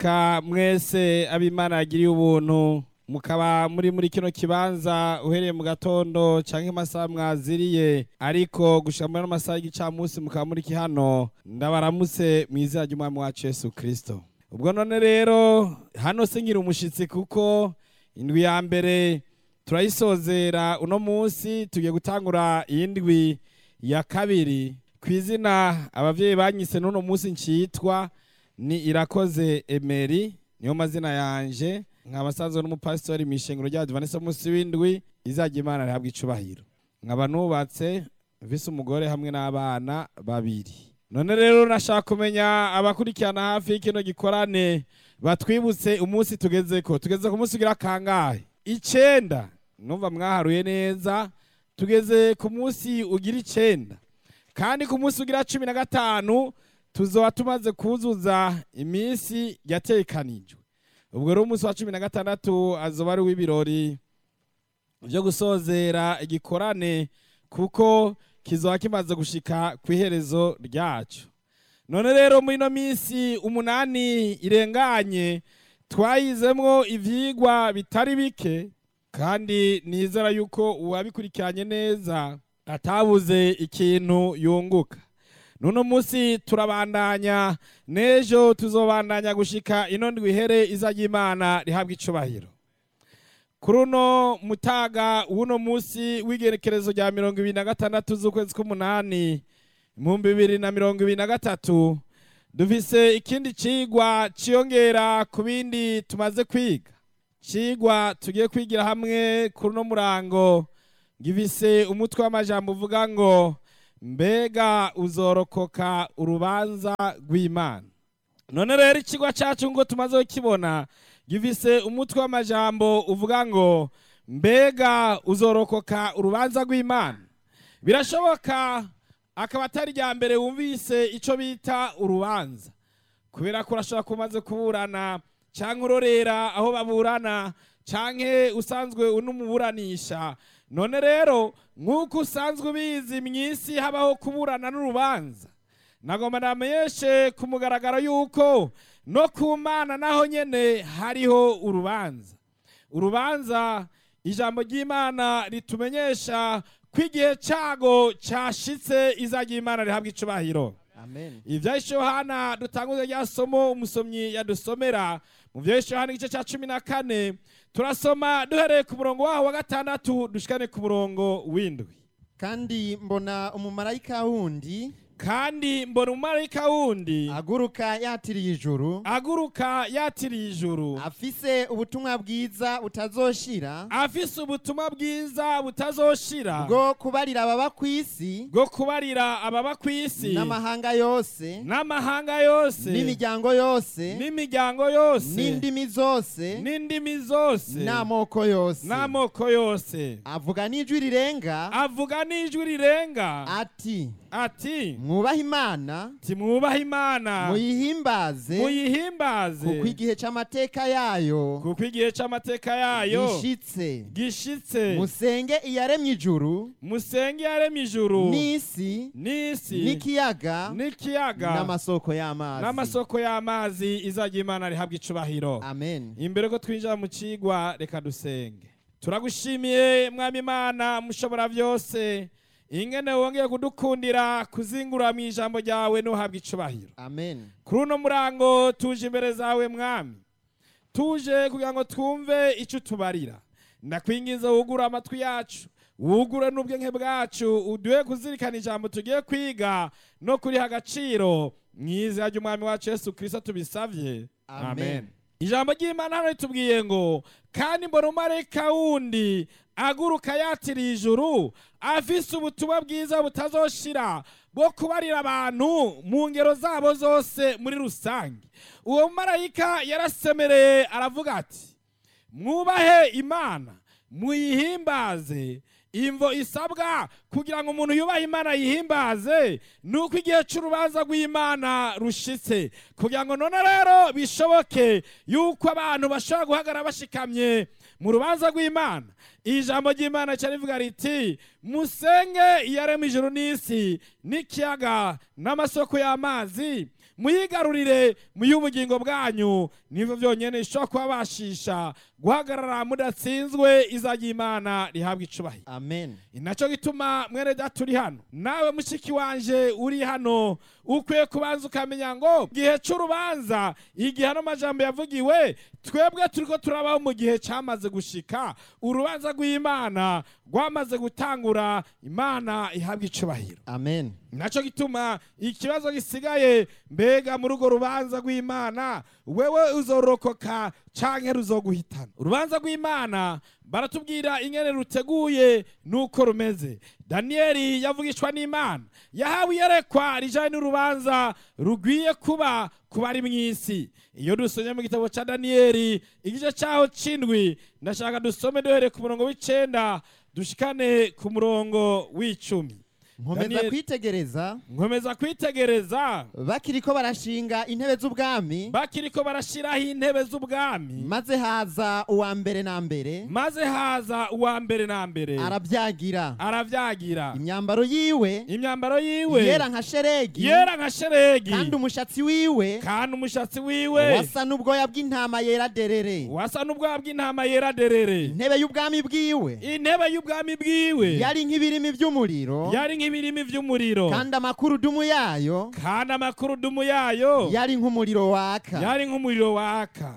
reka mwese abimana yagiriye ubuntu mukaba muri muri kino kibanza uhereye mu gatondo canke amasaha mwaziriye ariko gushika muri ano masaha y'igicamunsi mukaba muri hano ndabaramutse mu izina ry'umwami wacu yesu kristo ubwo none rero hano se ngira umushitsi kuko indwi ya mbere turayisozera uno munsi tugiye gutangura iyindwi ya kabiri ku izina abavyeyi banyise n'uno munsi ncitwa ni irakoze emeri niyo mazina yanje nkaba sanzwe n'umupasitori mw'ishengero rya advanisa munsi w'indwi izajya imana rihabwa icubahiro nkaba nubatse mfise umugore hamwe n'abana babiri none rero nashaka kumenya abakurikirana hafi y'ikino gikorane batwibutse umunsi tugezeko tugeze ku munsi ugira kangahe icenda numva mwaharuye neza tugeze ku munsi ugira icenda kandi ku munsi ugira cumi na gatanu tuzoba tumaze kuzuza iminsi yatekanijwe ubwo rero umunsi wa cumi na gatandatu azoba ari uw'ibirori byo gusozera igikorane kuko kizoba kimaze gushika ku iherezo ryacu none rero muri ino minsi umunani irenganye twayizemwo ivyigwa bitari bike kandi nizera yuko uwabikurikiranye neza atabuze ikintu yunguka nuno munsi turabandanya n'ejo tuzobandanya gushika ino ndwi ihere izajya imana rihabwa icubahiro kuri uno mutaga w'uno munsi w'igerekerezo rya mirongo ibiri na gatandatu z'ukwezi k'umunani ibihumbi bibiri na mirongo ibiri na gatatu dufise ikindi cigwa ciyongera ku bindi tumaze kwiga cigwa tugiye kwigira hamwe kuri uno murango gifise umutwe w'amajambo uvuga ngo mbega uzorokoka urubanza rw'imana none rero ikigwa cyacu ngo tumaze kukibona gifise umutwe w'amajambo uvuga ngo mbega uzorokoka urubanza rw'imana birashoboka akaba atari irya mbere wumvise icyo bita urubanza kubera ko urashobora kuba umaze kuburana cyangwa urorera aho baburana cyangwa usanzwe unumuburanisha none rero nk'uko usanzwe ubizi mu isi habaho kuburana n'urubanza nagomba namenyeshe ku mugaragaro y'uko no ku mana naho nyine hariho urubanza urubanza ijambo ry'imana ritumenyesha ko igihe cyago cyashitse izajya imana rihabwa icubahiro amen ibyahise yohana dutanguze rya somo umusomyi yadusomera mu byahise yohana igice cya cumi na kane turasoma duhereye ku murongo waho wa gatandatu dushikane ku murongo w'indwi kandi mbona umumarayika wundi kandi mbona umumarayika wundi aguruka yatiriye ijuru aguruka yatiriye ijuru afise ubutumwa bwiza butazoshira afise ubutumwa bwiza butazoshira bwo kubarira ababa ku isi bwo kubarira ababa ku isi n'amahanga yose n'amahanga yose n'imiryango yose n'imiryango yose n'indimi zose n'indimi zose n'amoko yose n'amoko yose avuga n'ijwi rirenga avuga n'ijwi rirenga ati ati mwubahe imana timwubahe imana muyihimbaze muyihimbaze kuko igihe c'amateka yayo kuko igihe c'amateka yayo gishitse gishitse musenge iyaremye ijuru musenge yaremye ijuru n'isi n'isi n'ikiyaga n'ikiyaga n'amasoko y'amazi n'amasoko y'amazi izajya imana rihabwa icubahiro amen imbere ko twinjira mu cigwa reka dusenge turagushimiye mwami imana mushobora byose ingene wongeye kudukundira kuzingura mu ijambo ryawe n'uhabwa icubahiro amen kuri uno murango tuje imbere zawe mwami tuje kugira ngo twumve icyo utubarira ndakwingiza wugure amatwi yacu wugure n'ubwenge bwacu uduhe kuzirikana ijambo tugiye kwiga no kuriha agaciro mu izina ry'umwami wacu yesu kirisito tubisabye Amen. ijambo ry'imana hano ritubwiye ngo kandi mbona umarayika wundi aguruka yatiriye ijuru afise ubutumwa bwiza butazoshira bwo kubarira abantu mu ngero zabo zose muri rusange uwo marayika yarasemereye aravuga ati mwubahe imana muyihimbaze imvo isabwa kugira ngo umuntu yubahe imana yihimbaze ni uko igihe cy'urubanza rw'imana rushitse kugira ngo none rero bishoboke yuko abantu bashobora guhagarara bashikamye mu rubanza rw'imana ijambo ry'imana cyari rivuga riti musenge iyarema ijuru n'isi n'ikiyaga n'amasoko y'amazi muyigarurire muy'ubugingo bwanyu nivyo vyonyene bishobora kubabashisha guhagarara mudatsinzwe izajya imana rihabwa icubahiro amen inaco gituma mwene data uri hano nawe mushiki wanje uri hano ukwiye kubanza ukamenya ngo gihe c'urubanza igihe ano majambo yavugiwe twebwe turiko turabaho mu gihe camaze gushika urubanza rw'imana rwamaze gutangura imana ihabwa icubahiro amen naco gituma ikibazo gisigaye mbega muri urwo rubanza rw'imana wewe uzorokoka canke ruzoguhitana urubanza rw'imana baratubwira ingene ruteguye nuko rumeze daniyeli yavugishwa n'imana yahawe iyerekwa rijanye n'urubanza rugwiye kuba ku bari mw'isi iyo dusomye mu gitabo ca daniyeli igice caho c'indwi ndashaka dusome duhereye ku murongo w'icenda dushikane ku murongo w'icumi nkomeza Daniel- kwitegereza nkomeza kwitegereza bakiriko barashinga intebe z'ubwami bakiriko barashiraho intebe z'ubwami maze haza uwa mbere na mbere maze haza uwa mbere na mbere arabyagira aravyagira imyambaro yiwe imyambaro yiwe yera nka sheregi yera nka sheregi kandi umushatsi wiwe kandi umushatsi wiwe wasa n'ubwoya bw'intama yera derere wasa n'ubwoya bw'intama yera derere intebe y'ubwami bwiwe intebe y'ubwami bwiwe yari nk'ibirimi by'umuriro yari nk'ibirimi vy'umuriro kandi amakurudumu yayo kandi amakurudumu yayo yari nk'umuriro waka yari nk'umuriro waka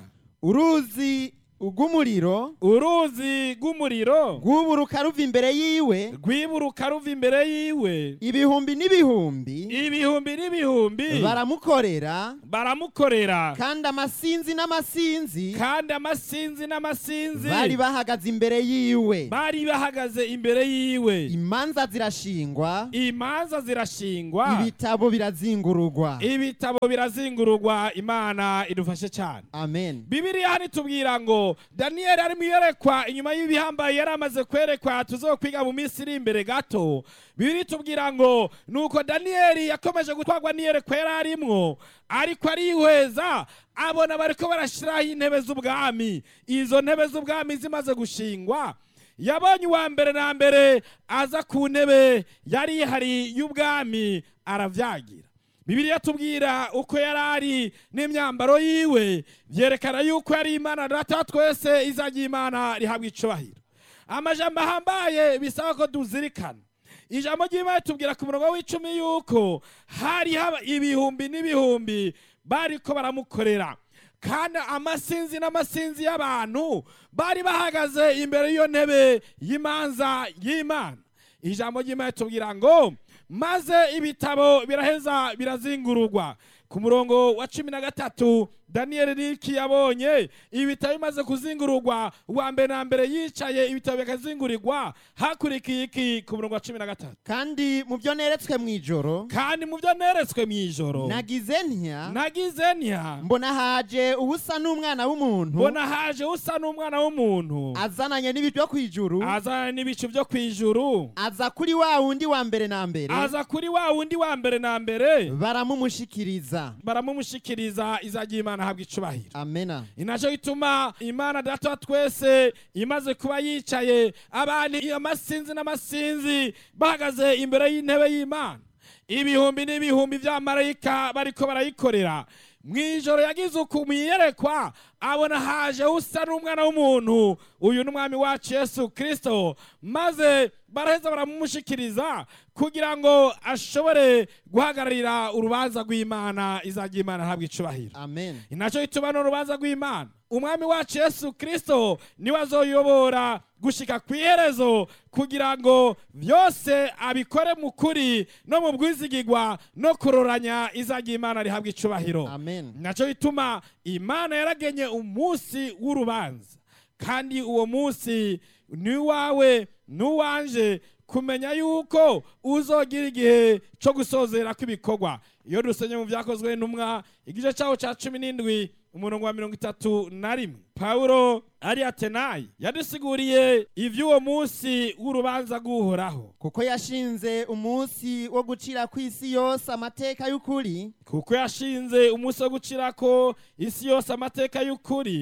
uruzi rw'umuriro uruzi rw'umuriro rwuburuka ruva imbere yiwe rwiburuka ruva imbere yiwe ibihumbi n'ibihumbi ibihumbi n'ibihumbi baramukorera baramukorera kandi amasinzi n'amasinzi kandi amasinzi n'amasinzi bari bahagaze imbere yiwe bari bahagaze imbere yiwe imanza zirashingwa imanza zirashingwa ibitabo birazingurugwa ibitabo birazingururwa imana idufashe cyane amen bibiriya hano itubwira ngo daniyeli ari mu iyerekwa inyuma y'ibihambaye yari amaze kwerekwa tuzokwiga mu minsi iri imbere gato bibiri itubwira ngo nuko daniyeli yakomeje gutwarwa n'iyerekwa yari arimwo ariko arihweza abona bariko barashiraho intebe z'ubwami izo ntebe z'ubwami zimaze gushingwa yabonye uwa mbere na mbere aza ku ntebe yari ihari y'ubwami aravyagira bibiliya tubwira uko yari ari n'imyambaro yiwe byerekana yuko yari imana data wa twese izajya imana rihabwa icubahiro amajambo ahambaye bisaba ko tuzirikana ijambo ry'imana tubwira ku murongo w'icumi yuko hari haba ibihumbi n'ibihumbi bariko baramukorera kandi amasinzi n'amasinzi y'abantu bari bahagaze imbere y'iyo ntebe y'imanza y'imana ijambo ry'imana tubwira ngo maze ibitabo biraheza birazingururwa ku murongo wa cumi na gatatu daniyeli niki yabonye ibitabo bimaze kuzingururwa uwa mbere na mbere yicaye ibitabo bikazingurirwa hakurikiye iki ku murongo wa cumi na gatatu kandi mu byo neretswe mu ijoro kandi mu byo neretswe mu ijoro nagize ntya nagize ntya mbona haje ubusa n'umwana w'umuntu mbona haje usa n'umwana w'umuntu azananye n'ibicu byo ku ijuru azana n'ibicu byo ku ijuru aza kuri wa wundi wa mbere na mbere aza kuri wa wundi wa mbere na mbere baramumushikiriza baramumushikiriza izajya imana ahabwa icubahiro amena inaco gituma imana data wa twese imaze kuba yicaye abantu amasinzi n'amasinzi bahagaze imbere y'intebe y'imana ibihumbi n'ibihumbi vy'amarayika bariko barayikorera mw'ijoro yagize uku mwiyerekwa abona haje usa n'umwana w'umuntu uyu ni umwami wacu yesu kristo maze baraheza baramumushikiriza kugira ngo ashobore guhagararira urubanza rw'imana izajya imana ahabwa icubahiro amen inaco gituma n'urubanza rw'imana umwami wacu yesu kristo niwe azoyobora gushika ku iherezo kugira ngo byose abikore mu kuri no mu bwizigigwa no kuroranya izajya imana rihabwa icubahiro amen naco gituma imana yaragenye umunsi w'urubanza kandi uwo munsi ni wawe n'uwanje kumenya yuko uzogira igihe cyo gusozera kw'ibikorwa iyo dusenye mu byakozwe n'umwa igice cyaho cya cumi n'indwi umurongo wa mirongo itatu na rimwe pawulo ari atenayi yadusiguriye ivy'uwo munsi w'urubanza rw'uhoraho kuko yashinze umunsi wo gucira ku isi yose amateka y'ukuri kuko yashinze umunsi wo gucirako isi yose amateka y'ukuri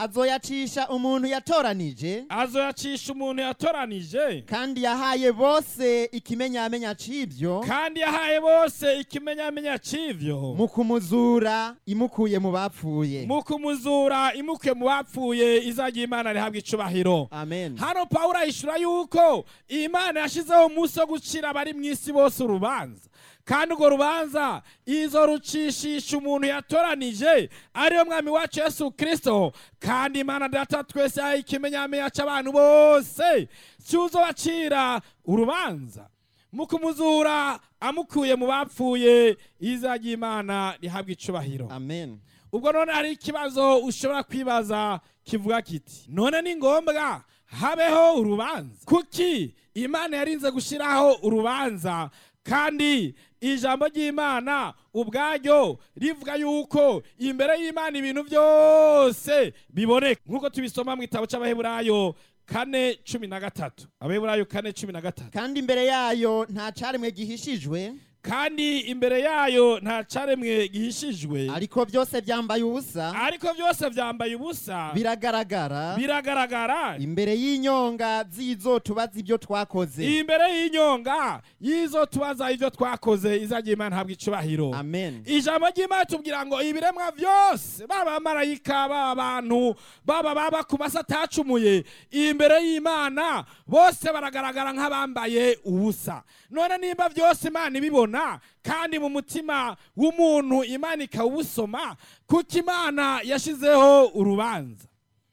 azoyacisha umuntu yatoranije azoyacisha umuntu yatoranije kandi yahaye bose ikimenyamenya c'ivyo kandi yahaye bose ikimenyamenya c'ivyo mu kumuzura imukuye mu bapfuye mu kumuzura imuke mu bapfuye izagira imana rihabwa icubahiro amen hano pawulo ahishura yuko imana yashizeho umunsi wo gucira abari mu isi bose urubanza kandi urwo rubanza izo rucishisha umuntu yatoranije ariyo mwami wacu yesu kirisito kandi imana data twese yahaye ikimenyamenya cy'abantu bose cyuzobacira urubanza mu kumuzura amukuye mu bapfuye izagira imana rihabwa icubahiro amen ubwo none hari ikibazo ushobora kwibaza kivuga kiti none ni ngombwa habeho urubanza kuki imana yarinze gushyiraho urubanza kandi ijambo ry'imana ubwaryo rivuga yuko imbere y'imana ibintu byose biboneka nk'uko tubisoma mu gitabo cy'abaheburayo kane cumi na gatatu abaheburayo kane cumi na gatatu kandi imbere yayo nta caremwe gihishijwe kandi imbere yayo nta caremwe gihishijwe ariko byose byambaye ubusa ariko byose byambaye ubusa biragaragara biragaragara imbere y'inyonga z'izo tubaza ibyo twakoze imbere y'inyonga y'izo tubaza ibyo twakoze izagira imana habwa icubahiro amen ijambo ry'imana tubwira ngo ibiremwa byose baba abamarayika baba abantu baba baba ku masi atacumuye imbere y'imana bose baragaragara nk'abambaye ubusa none nimba byose imana ibibona kandi mu mutima w'umuntu imana ikawusoma kuko imana yashyizeho urubanza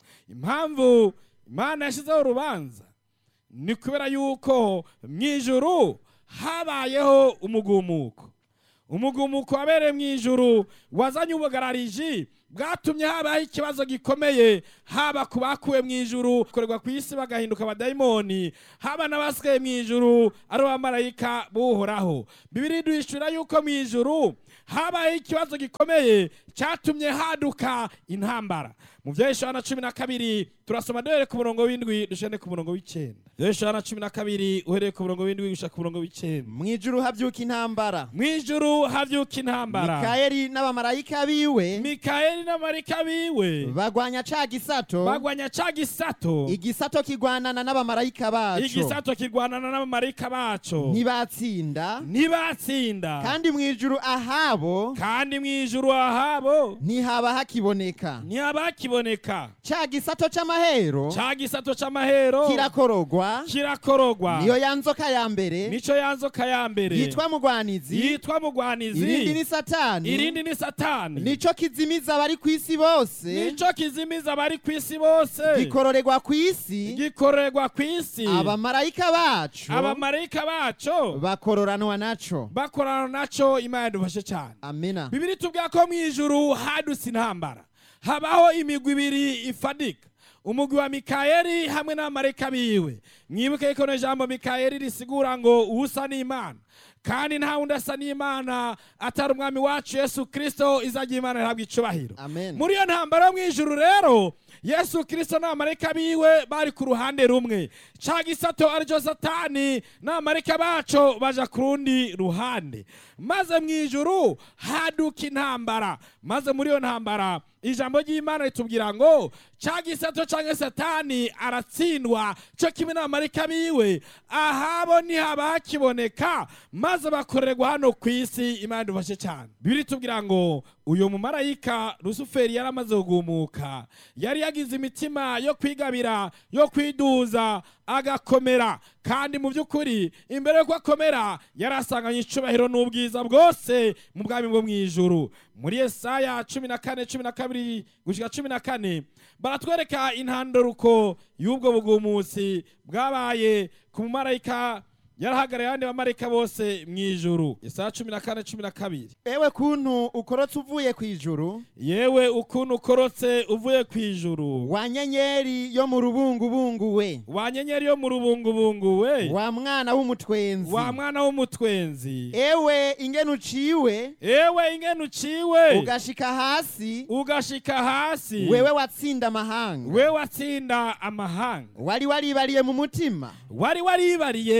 impamvu imana yashyizeho urubanza ni kubera yuko mu ijuru habayeho umugumuko umugumuko wabereye mu ijuru wazanye ubugarariji bwatumye habaho ikibazo gikomeye haba ku bakuwe mu ijuru korerwa ku isi bagahinduka abadayimoni haba n'abasigaye mu ijuru ari abamarayika buhoraho bibiri duhishura yuko mu ijuru habayeho ikibazo gikomeye cyatumye haduka intambara mu bya Yohana cumi na kabiri turasoma duhere ku murongo w'indwi dushane ku murongo w'icyenda Yohana cumi na kabiri uhereye ku murongo w'indwi gushaka ku murongo w'icyenda mu ijuru habyuka intambara mu ijuru havyuka intambara mikayeli n'abamarayika biwe mikayeli n'amarika biwe bagwanya ca gisato bagwanya ca gisato igisato kigwanana n'abamarayika baco igisato kirwanana n'abamarika baco ntibatsinda ntibatsinda kandi mu ijuru ahabo kandi mu ijuru ahabo ntihaba hakiboneka ntihaba hakiboneka ca gisato c'amahero ca gisato c'amahero kirakorogwa kirakorogwa niyo ya nzoka ya mbere nico yanzoka ya mbere yitwa mugwanizi yitwa irindi mugwanizi ni satani irindi ni satani nico kizimiza abari ku isi bose nico kizimiza abari ku isi bose gikororerwa ku isi gikorerwa ku isi abamarayika bacu abamarayika baco bakororanwa naco bakorana naco imana yadufashe cyane amina bibiri tubwira ko mu ijuru hadutse intambara habaho imigwi ibiri ifadika umugwi wa mikayeli hamwe n'abamarayika biwe mwibuke ko no jambo mikayeli risigura ngo usa n'imana kandi nta wundi asa n'imana atari umwami wacu yesu kirisito izagira imana ihabwa icubahiro amen muri iyo ntambara yo mu ijuru rero yesu kirisito n'abamarayika biwe bari ku ruhande rumwe ca gisato aricyo satani n'abamarayika baco baja ku rundi ruhande maze mu ijuru haduka intambara maze muri iyo ntambara ijambo ry'imana ritubwira ngo ca gisato canke satani aratsindwa co kimwe n'abamarayika biwe ahabo ntihaba hakiboneka maze bakorerwa hano ku isi imana idufashe cyane bibiri tubwira ngo uyu mumarayika rusuferi yari amaze kugumuka yari yagize imitima yo kwigabira yo kwiduza agakomera kandi mu by'ukuri imbere yuko akomera yari asanganye icubahiro n'ubwiza bwose mu bwami bwo mu ijuru muri yesaya cumi na kane cumi na kabiri gushyika cumi na kane baratwereka intandaruko y'ubwo bugumusi bwabaye ku mumarayika yarahagarariye abandi bamarayika bose mu ijuru yesaya cumi na kane cumi na kabiri ewe kuntu ukorotse uvuye ku ijuru yewe ukuntu ukorotse uvuye ku ijuru wa nyenyeri yo mu rubungubungu we wa nyenyeri yo mu rubungubungu we wa mwana w'umutwenzi wa mwana w'umutwenzi ewe ingene uciwe ewe ingene uciwe ugashika hasi ugashika hasi wewe watsinda amahanga we watsinda amahanga wari waribariye mu mutima wari waribariye mu mutima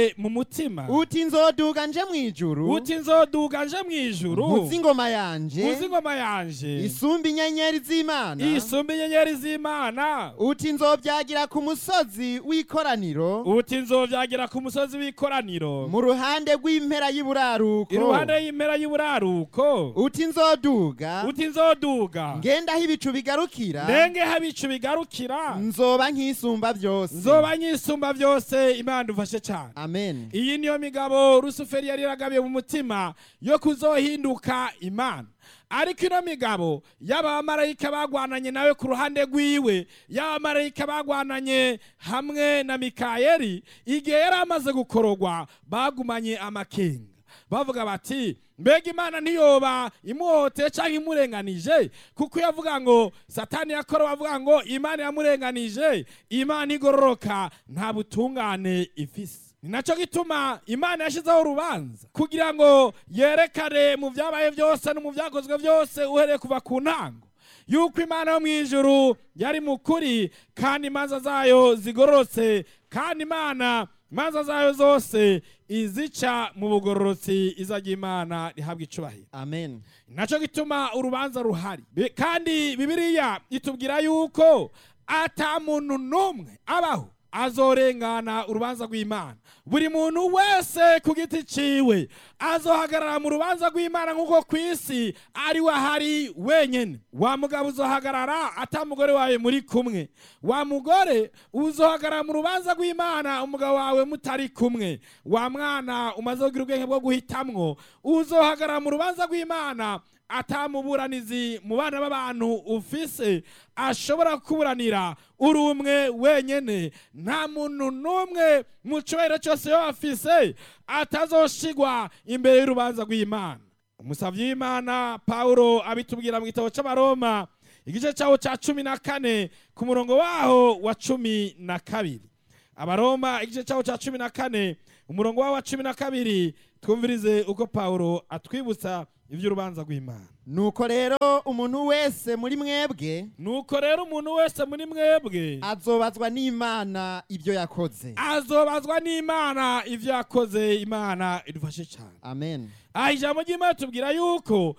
mutima uti nzoduga nje mw'ijuru uti nzoduga nje mw'ijuru nkuzi ingoma yanje uzi ingoma yanje isumba inyenyeri z'imana isumba inyenyeri z'imana uti nzobyagira ku musozi w'ikoraniro uti nzovyagira ku musozi w'ikoraniro mu ruhande rw'impera y'iburaruko iruhande y'impera y'uburaruko uti nzoduga uti nzoduga ngenda aho ibicu bigarukira ndenge habicu bigarukira nzoba nk'isumba byose nzoba nyisumba byose imana dufashe cyane amen iyi niyo migabo rusuferi yari yaragabiye mu mutima yo kuzohinduka imana ariko ino migabo y'abamarayika bagwananye nawe ku ruhande rwiwe y'abamarayika bagwananye hamwe na mikayeli igihe yari amaze gukorogwa bagumanye amakenga bavuga bati mbega imana ntiyoba imuhoteye cyangwa imurenganije kuko iyo avuga ngo satani yakora bavuga ngo imana yamurenganije imana igororoka nta butungane ifise ni nacyo gituma imana yashyizeho urubanza kugira ngo yerekane mu byabaye byose no mu byakozwe byose uhereye kuva ku ntango yuko imana yo mu ijuru yari mu kuri kandi imanza zayo zigororotse kandi imana imanza zayo zose izica mu bugororotsi izajya imana rihabwa icubahiro amen nacyo gituma urubanza ruhari Bi- kandi bibiliya itubwira yuko ata muntu n'umwe abaho azorengana urubanza rw'imana buri muntu wese ku giti ciwe azohagarara mu rubanza rw'imana nk'uko ku isi ari we ahari wenyine wa mugabo uzohagarara ata mugore wawe muri kumwe wa mugore uzohagarara mu rubanza rw'imana umugabo wawe mutari kumwe wa mwana umaze kugira ubwenge bwo guhitamwo uzohagarara mu rubanza rw'imana atamuburanizi mu bana b'abantu ufise ashobora kuburanira uri umwe wenyene nta muntu n'umwe mu cyubahiro cyose yo afise atazoshigwa imbere y'urubanza rw'imana umusavyi w'imana pawulo abitubwira mu gitabo c'abaroma igice cyawo cya cumi na kane ku murongo waho wa cumi na kabiri abaroma igice cyawo cya cumi na kane umurongo wawo wa cumi na kabiri twumvirize uko pawulo atwibutsa iby'urubanza rw'imana nuko rero umuntu wese muri mwebwe nuko rero umuntu wese muri mwebwe azobazwa n'imana ibyo yakoze azobazwa n'imana ibyo yakoze imana idufashe cyane amen aha ijambo ry'imana tubwira yuko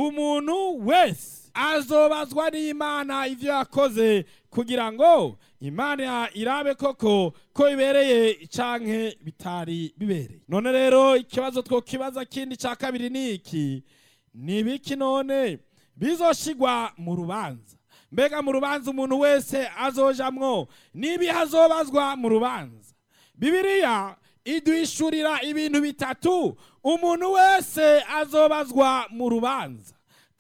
umuntu wese azobazwa n'imana ibyo yakoze kugira ngo imana irabe koko ko bibereye canke bitari bibereye none rero ikibazo twokibaza kindi cya kabiri ni iki ni ibiki none bizoshigwa mu rubanza mbega mu rubanza umuntu wese azojamwo n'ibihe azobazwa mu rubanza bibiliya iduhishurira ibintu bitatu umuntu wese azobazwa mu rubanza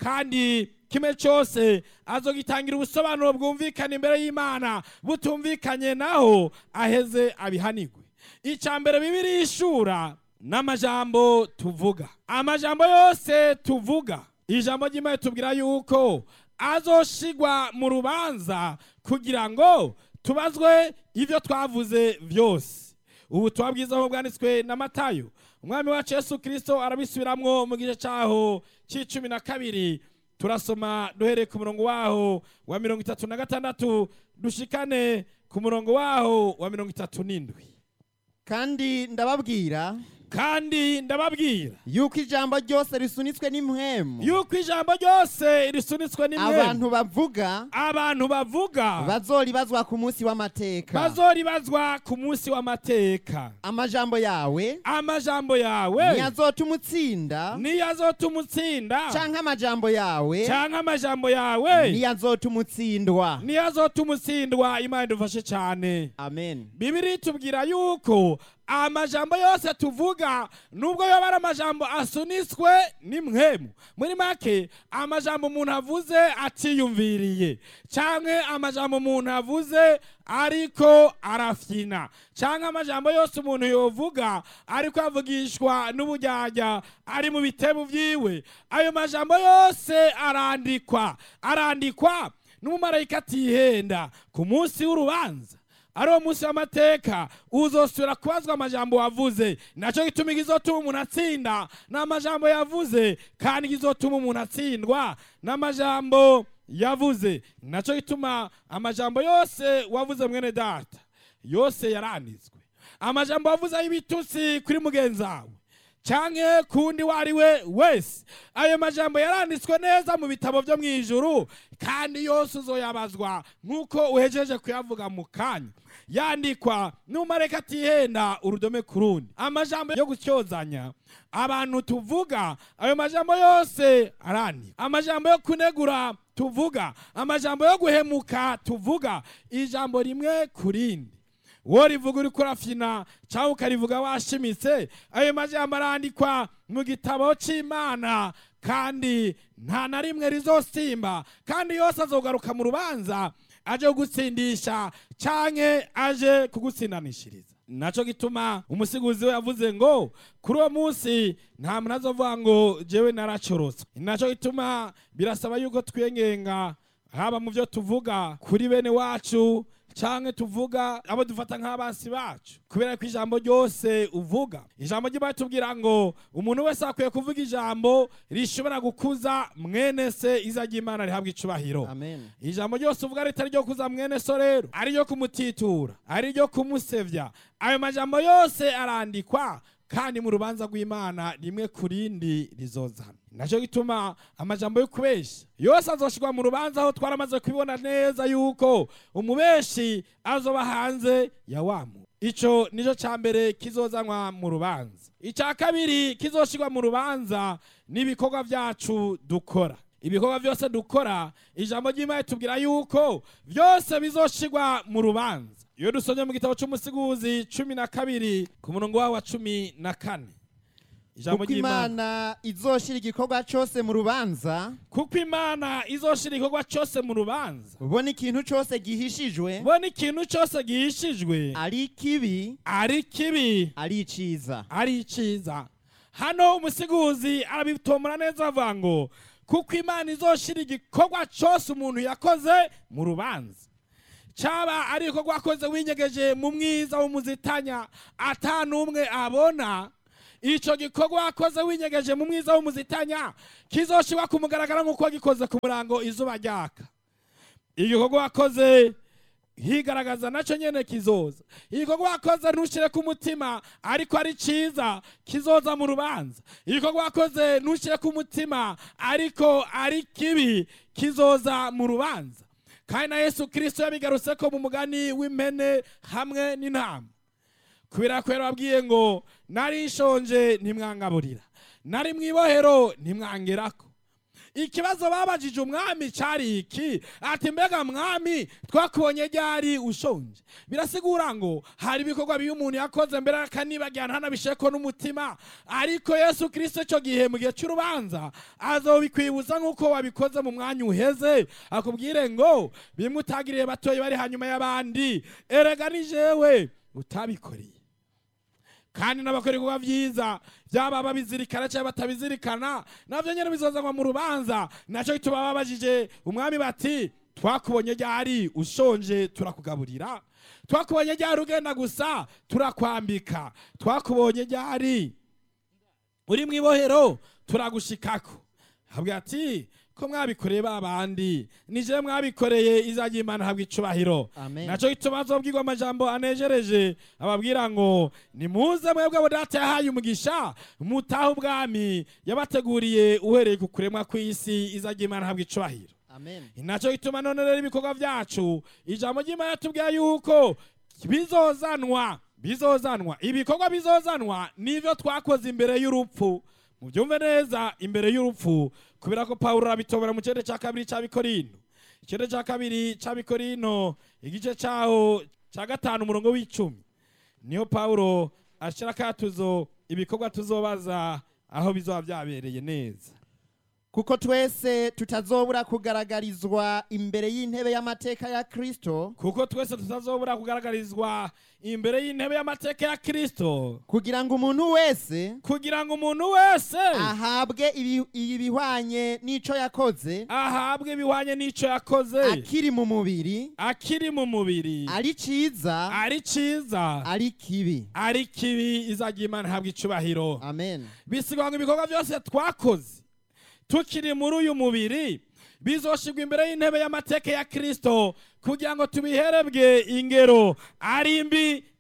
kandi kimwe cyose azogitangira ubusobanuro bwumvikana imbere y'imana butumvikanye naho aheze abihanigwe icya mbere bibiri ishura n'amajambo tuvuga amajambo yose tuvuga ijambo ry'imana tubwira yuko azoshigwa mu rubanza kugira ngo tubazwe ibyo twavuze byose ubu bwiza aho bwanditswe na matayo umwami wacu yesu kirisito arabisubiramwo mu gice cyaho cy'icumi na kabiri turasoma duhereye ku murongo waho wa mirongo itatu na gatandatu dushikane ku murongo waho wa mirongo itatu n'indwi kandi ndababwira kandi ndababwira yuko ijambo ryose risunitswe n'impwemu yuko ijambo ryose risunitswe n'imwe abantu bavuga abantu bavuga bazoribazwa ku munsi w'amateka bazoribazwa ku munsi w'amateka amajambo yawe amajambo yawe ntiyazotuma utsinda niyo azotuma utsinda canke amajambo yawe cyangwa amajambo yawe ntiyazotuma utsindwa niyo azotuma utsindwa imana idufashe cyane amen bibiri tubwira yuko amajambo yose tuvuga nubwo yoba ari amajambo asunitswe n'imwemu muri make amajambo umuntu avuze atiyumviriye cyangwa amajambo umuntu avuze ariko arafyina cyangwa amajambo yose umuntu yovuga ariko avugishwa n'ubujyajya ari mu bitebo byiwe ayo majambo yose arandikwa arandikwa n'umumarayika atihenda ku munsi w'urubanza ari uwo munsi w'amateka uzosubira kubazwa amajambo wavuze nacyo gituma igizotuma umuntu atsinda ni amajambo yavuze kandi igizotuma umuntu atsindwa n'amajambo yavuze nacyo gituma amajambo yose wavuze mwene data yose yaranditswe amajambo wavuze y'ibitutsi kuri mugenzi wawe canke kundi wari we wese ayo majambo yaranditswe neza mu bitabo byo mu ijuru kandi yose uzoyabazwa nk'uko uhejeje kuyavuga mu kanya yandikwa n'umareka atihenda urudome ku rundi amajambo yo gutyozanya abantu tuvuga ayo majambo yose arandikwa amajambo yo kunegura tuvuga amajambo yo guhemuka tuvuga ijambo rimwe ku rindi wowe rivuga uri kurafyina cyangwa ukarivuga washimitse ayo majambo arandikwa mu gitabo cy'imana kandi nta na rimwe rizosimba kandi yose azogaruka mu rubanza aje kugutsindisha canke aje kugutsindanishiriza naco gituma umusiguzi we yavuze ngo kuri uwo munsi nta muntu azovuga ngo jewe naracoroswe naco gituma birasaba yuko twiyengenga haba mu byo tuvuga kuri bene wacu canke tuvuga abo dufata nk'abansi bacu kubera ko ijambo ryose uvuga ijambo ry'imana tubwira ngo umuntu wese akwiye kuvuga ijambo rishobora gukuza mwene se iza ry'imana rihabwa icubahiro amen ijambo ryose uvuga ritari ryo kuza mwene so rero ari ryo kumutitura ari ryo kumusevya ayo majambo yose arandikwa kandi mu rubanza rw'imana rimwe ku rindi rizozana nacyo gituma amajambo yo kubesha yose azoshirwa mu rubanza aho twaramaze kubibona neza yuko umubeshi azoba hanze ya wamu ico nico ca mbere kizozanwa mu rubanza ica kabiri kizoshirwa mu rubanza n'ibikorwa vyacu dukora ibikorwa byose dukora ijambo ry'imana tubwira yuko byose bizoshirwa mu rubanza iyo dusomye mu gitabo cy'umusiguzi cumi na kabiri ku murongo wawo wa cumi na kane ijambo kuko ry'imana imana izoshira igikorwa cyose mu rubanza kuko imana izoshira igikorwa cyose mu rubanza ubona ikintu cyose gihishijwe ubona ikintu cyose gihishijwe ari kibi ari kibi ari iciza ari iciza hano umusiguzi arabitomora neza avuga ngo kuko imana izoshira igikorwa cyose umuntu yakoze mu rubanza cyaba ari igikorwa wakoze winyegeje mu mwiza w'umuzitanya ata n'umwe abona icyo gikorwa wakoze winyegeje mu mwiza w'umuzitanya kizoshirwa ku mugaragaro nk'uko wagikoze ku murango izuba ryaka igikorwa wakoze higaragaza nacyo nyene kizoza igikorwa wakoze ntushyire ku mutima ariko ari cyiza kizoza mu rubanza igikorwa wakoze ntushyire ku mutima ariko ari kibi kizoza mu rubanza kandi na yesu kirisito yabigarutse ko mu mugani w'impene hamwe n'intama kubera ko yarababwiye ngo nari nshonje ntimwangaburira nari mu ibohero ntimwangerako ikibazo babajije umwami cyari iki ati mbega mwami twakubonye ryari ushonje birasigura ngo hari ibikorwa bibi umuntu yakoze mbere akanibagirana ntanabisheko n'umutima ariko yesu kirisito icyo gihe mu gihe cy'urubanza azobikwibuza nk'uko wabikoze mu mwanya uheze akubwire ngo bimwe utagiriye batoya bari hanyuma y'abandi erega ni jewe utabikoreye kandi n'abakora ibikorwa byiza byaba babizirikana cyangwa batabizirikana nabyo nyine bizozanwa mu rubanza nacyo gituma babajije umwami bati twakubonye ryari ushonje turakugaburira twakubonye ryari ugenda gusa turakwambika twakubonye ryari uri mu ibohero turagushikako habwa ati ko mwabikoreye ba bandi nije mwabikoreye izajya imana habwa icubahiro Amen. nacyo gituma azobwirwa amajambo anejereje ababwira ngo nimuze mwebwe abo data yahaye umugisha mutahe ubwami yabateguriye uhereye ku kuremwa kw'isi izajya imana habwa icubahiro amen nacyo gituma none rero ibikorwa byacu ijambo ry'imana tubwira yuko bizozanwa bizozanwa ibikorwa bizozanwa nivyo twakoze imbere y'urupfu mubyumve neza imbere y'urupfu kubera ko pawulo arabitobora mu kirere cya kabiri cy'abikorino ikirere cya kabiri cy'abikorino igice cyaho cya gatanu umurongo w'icumi niyo pawulo ashyira akatuzo ibikorwa tuzobaza aho bizoba byabereye neza kuko twese tutazobura kugaragarizwa imbere y'intebe y'amateka ya kristo kuko twese tutazobura kugaragarizwa imbere y'intebe y'amateka ya kristo kugira ngo umuntu wese kugira ngo umuntu wese ahabwe ibi- ibihwanye n'ico yakoze ahabwe ibihwanye n'icyo yakoze akiri mu mubiri akiri mu mubiri ari ciza ari cyiza ari kibi ari kibi izajya imana ihabwa icubahiro amen bisigwa ngo ibikorwa byose twakoze tukiri muri uyu mubiri bizoshirwa imbere y'intebe y'amateka ya kristo kugira ngo tubiherebwe ingero ari mbi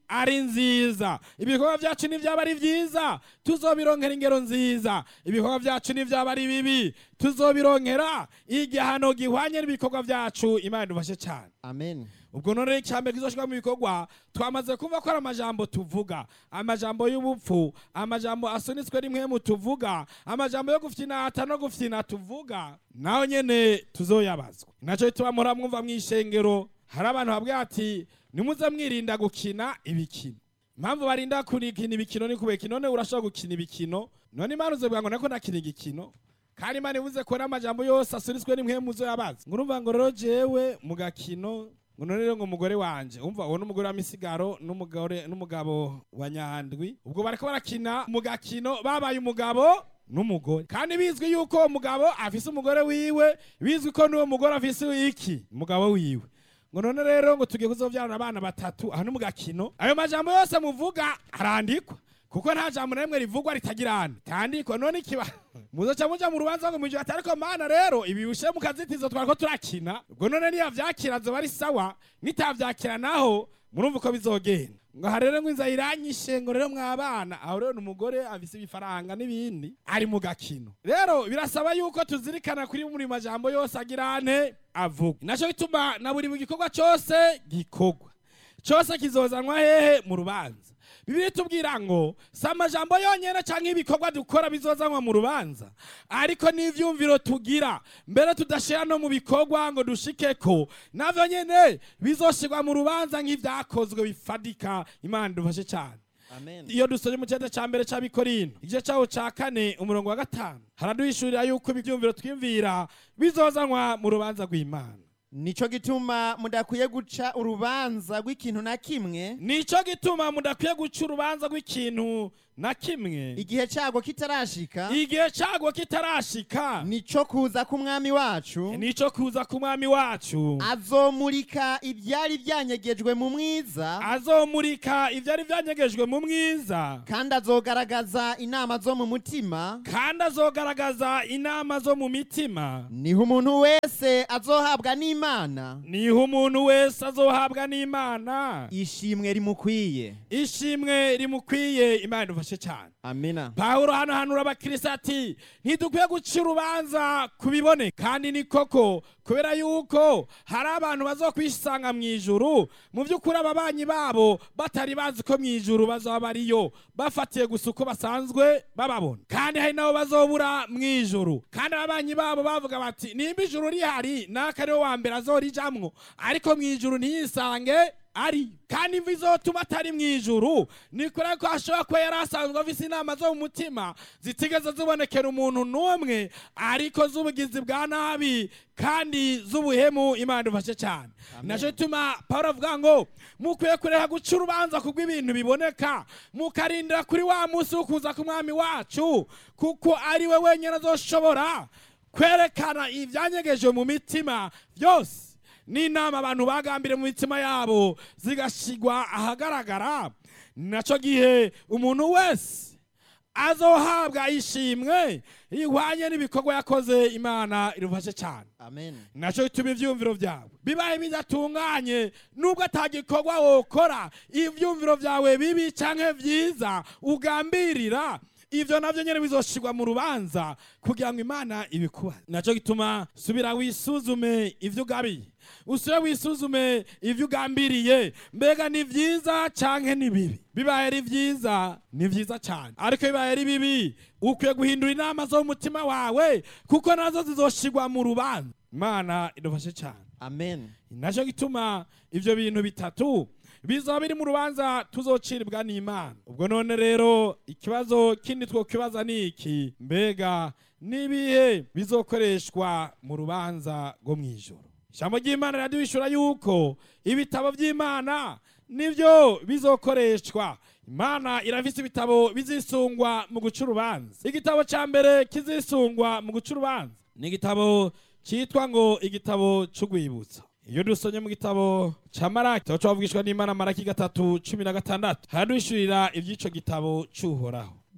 ari nziza ibikorwa byacu nibyaba ari byiza tuzobironkera ingero nziza ibikorwa byacu nibyaba ari bibi tuzobironkera igihano gihwanye n'ibikorwa byacu imana idufashe cyane amen ubwo none icyambere kizoshirwa mu bikorwa twamaze kumva ko ari amajambo tuvuga amajambo y'ubupfu amajambo asunitswe rimwe mu tuvuga amajambo yo gufyinata no gufyina tuvuga naho nyene tuzoyabazwa nacyo bituma muhora mwumva mw'ishengero hari abantu babwira ati nimuze mwirinda gukina ibikino impamvu barinda kurikina ibikino ni kubera none urashobora gukina ibikino none imana uzovuga ngo nako nakina igikino kandi imana ivuze ko n'amajambo yose asunitswe n'imwe muzo yabazi ngo urumva ngo rero jewe mu gakino ngo none rero ngo umugore wanje umva uwo n'umugore wa misigaro n'umugore n'umugabo wa nyandwi ubwo bariko barakina mu gakino babaye umugabo n'umugore kandi bizwi yuko uwo mugabo afise umugore wiwe bizwi ko n'uwo mugore afise iki umugabo wiwe ngo none rero ngo tugiye kuzovyarana abana batatu aho ni mu gakino ayo majambo yose muvuga arandikwa kuko nta jambo na rimwe rivugwa ritagirana tandikwa none ikiba muzoca muja mu rubanza ngo mwijwe ati ariko mana rero ibi bishe mu kazitizo twariko turakina ubwo none niyavyakira zoba ari sawa nitavyakira naho murumva uko bizogenda ngo aha rero ngo inzara iranyishe ngo rero mwabana aho rero ni umugore afise ibifaranga n'ibindi ari mu gakino rero birasaba yuko tuzirikana kuri buri majambo yose agirane avuga naco gituma na buri gikorwa cose gikorwa cose kizozanwa hehe mu rubanza bibiri tubwira ngo si amajambo yonyene canke ibikorwa dukora bizozanwa mu rubanza ariko n'ivyumviro tugira mbere tudashira no mu bikorwa ngo dushikeko navyo nyene bizoshirwa mu rubanza nk'ivyakozwe bifadika imana dufashe cane amen iyo dusoje mu cyenda cya mbere cy'abikorino igice cyawo cya kane umurongo wa gatanu haraduhishurira yuko ibyumviro twiyumvira bizozanwa mu rubanza rw'imana nico gituma mudakwiye guca urubanza rw'ikintu na kimwe nicyo gituma mudakwiye guca urubanza rw'ikintu na kimwe igihe cyago kitarashika igihe cyago kitarashika nico kuza k'umwami wacu nicyo kuza ku mwami wacu azomurika ibyari byanyegejwe mu mwiza azomurika ibyari byanyegejwe mu mwiza kandi azogaragaza inama zo mu mutima kandi azogaragaza inama zo mu mitima niho umuntu wese azohabwa n'imana niho umuntu wese azohabwa n'imana ishimwe rimukwiye ishimwe rimukwiye imana idufashe cyane amina pawulo hano hanura abakirisitu ati ntidukwiye guca urubanza ku biboneka kandi ni koko kubera yuko hari abantu bazokwisanga mu ijuru mu by'ukuri ababanyi babo batari bazi ko mu ijuru bazaba bariyo bafatiye gusa uko basanzwe bababona kandi hari nabo bazobura mu ijuru kandi ababanyi babo bavuga bati nimba ijuru rihari naka ariwe wa mbere azorijamwo ariko mu ijuru ntiyisange ari kandi imvi izotuma atari mu ijuru ni kure ko ashobora kuba yari asanzwe afise inama zo mu mutima zitigeze zibonekera umuntu n'umwe ariko z'ubugizi bwa nabi kandi z'ubuhemu imana idufashe cyane naco gituma pawulo avuga ngo mukwiye kureka guca urubanza kubw'ibintu biboneka mukarindira kuri wa munsi wo kuza k'umwami wacu kuko ari we wenyine azoshobora kwerekana ibyanyegeje mu mitima byose n'inama abantu bagambire mu mitima yabo zigashigwa ahagaragara naco gihe umuntu wese azohabwa ishimwe ihwanye n'ibikorwa yakoze imana irufashe cyane amen naco bituma ivyumviro vyawe bibaye bidatunganye nubwo atagikorwa wokora ivyumviro vyawe bibi canke vyiza ugambirira ivyo navyo nyene bizoshirwa mu rubanza kugira ngo imana ibikuba naco gituma subira wisuzume ivyo ugabiye usubire wisuzume ivyo ugambiriye mbega ni vyiza canke ni bibi bibaye ari vyiza ni vyiza cane ariko bibaye ari bibi ukwiye guhindura inama zo mu mutima wawe kuko nazo zizoshirwa mu rubanza imana idufashe cane amen naco gituma ivyo bintu bitatu bizoba biri mu rubanza tuzociribwa n'imana ubwo none rero ikibazo kindi twokibaza ni iki mbega n'ibihe bizokoreshwa mu rubanza rwo mu ijoro ijambo ry'imana riraduhishura yuko ibitabo by'imana nibyo bizokoreshwa imana irafise ibitabo bizisungwa mu guca urubanza igitabo ca mbere kizisungwa mu guca urubanza ni igitabo cyitwa ngo igitabo c'urwibutso iyo dusomye mu gitabo ca maraki kitabo cavugishwa n'imana maraki gatatu cumi na gatandatu haraduhishurira ivy'ico gitabo c'uhoraho